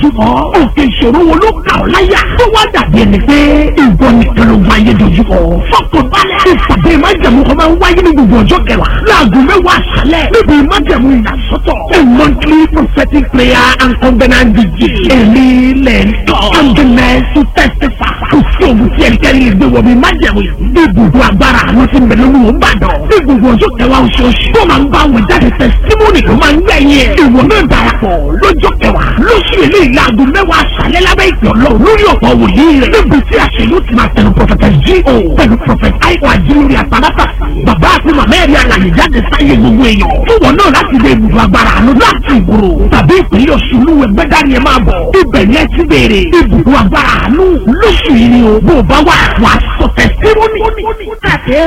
dojúkọ òkè ìṣòro wo ló kà ọ́ láyà tó wá dàbí ẹni pé ìwọ nìkan ló wáyé dojúkọ fọkàn balẹ̀ ìpàdé májẹ̀mú kan máa ń wáyé ní gbogbo ọjọ́ kẹwàá láago mẹ́wàá àṣálẹ̀ níbi májẹ̀mú ìyàsọ́tọ̀ a monthly prophetic prayer and covenant vigil èmi lẹ̀ ń tọ́ and the next to testify kò sí òun tí ẹnikẹ́ni lè gbé wọ̀ bí májẹ̀mú yìí ibùdó agbára àánú ti ń bẹ lórí òun bàdàn ní gbogbo ọjọ́ kẹwàá oṣooṣù tó máa ń bá àwọn jáde testimony tó máa ń gbẹ̀yìn ẹ̀ ìwọ náà darapọ̀ lọ́jọ́ kẹwàá lóṣù eléyìí láago mẹ́wàá àṣálẹ́ lábẹ́ ìpè ọlọ́run lórí ọ̀pọ̀ wòlíì rẹ̀ níbi tí àṣẹ yóò ti máa tẹnu prọfẹtẹ G.O. pẹ̀lú prọfẹtẹ àìkú àjílórí àtàlátà bàbá àti màmá ẹ̀rí alàyè jáde sáyé gbogbo èèyàn fún wọn náà láti lè ibùdó agbára àánú láti ìgboro tàbí ìpínlẹ̀ ọ̀ṣun lúwẹ̀ gbẹ́dá ni ẹ máa bọ̀ ibẹ̀ ni ẹ ti béèrè ibùdó agbára àánú lóṣù yìí ni o bó o bá wà wà sọ tẹ̀síwọ́nì.